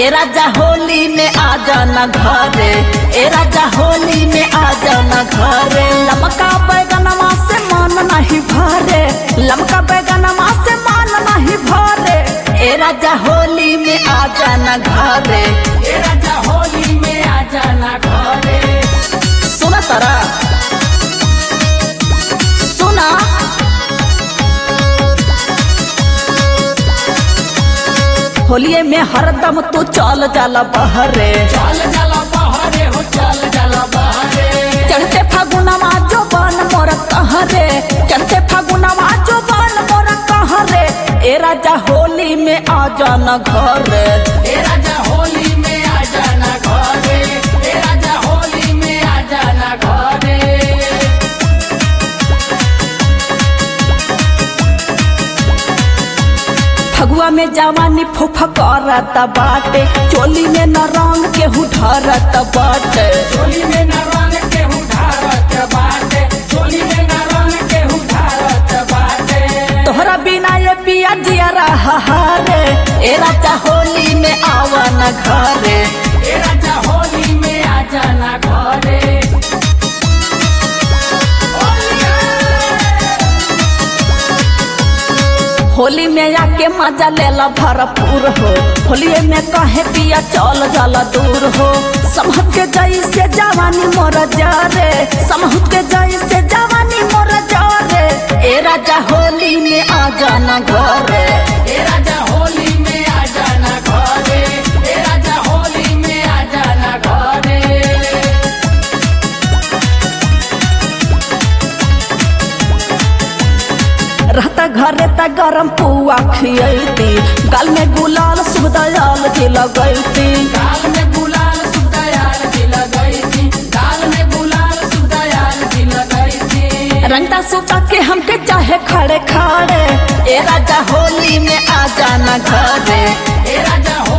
ए राजा होली में आ जाना घरे ए राजा होली में आ जाना घरे लमका बैगनमा से मन नहीं भरे लमका बैगनमा से मन नहीं भरे ए राजा होली में आ जाना घरे ए राजा होली में आ जाना घरे सुना तारा सुना होलिये में हरदम तू चल जाला बहरे चल जाला बहरे हो चल जाला बहरे चढ़ते फागुनमा जो बन मोर कहरे चढ़ते फागुनमा जो बन मोर कहरे ए राजा होली में आ जाना घरे ए राजा होली में आ जाना घरे ए राजा होली में आ जाना घरे फगुआ में जवानी फुफा करत बाटे चोली में न रंग के ढरत बाटे चोली में न रंग के उधारत बाटे चोली में न रंग के उधारत बाटे तोहरा बिना ये पिया जिया रहा रे ए राजा होली में आवन घरे ए राजा होली में आ जाना घरे होली में आके मजा लेला भरपूर हो होलिये में कहे पिया चल जाला दूर हो समहत के जई से जवानी मोर जारे समहत के जई से जवानी मोर जारे ए राजा होली में आ जाना घरे ए राजा होली में आ जाना घरे ए राजा होली में आ जाना घरे रहता घरे त गरम पुआ खियती गाल में गुलाल शुभ दयाल के लगैती गाल में गुलाल सुदयाल की लगाई थी गाल में गुलाल सुदयाल की लगाई थी रंगता सुता के हमके चाहे खड़े खड़े ए राजा होली में आ जाना घरे ए राजा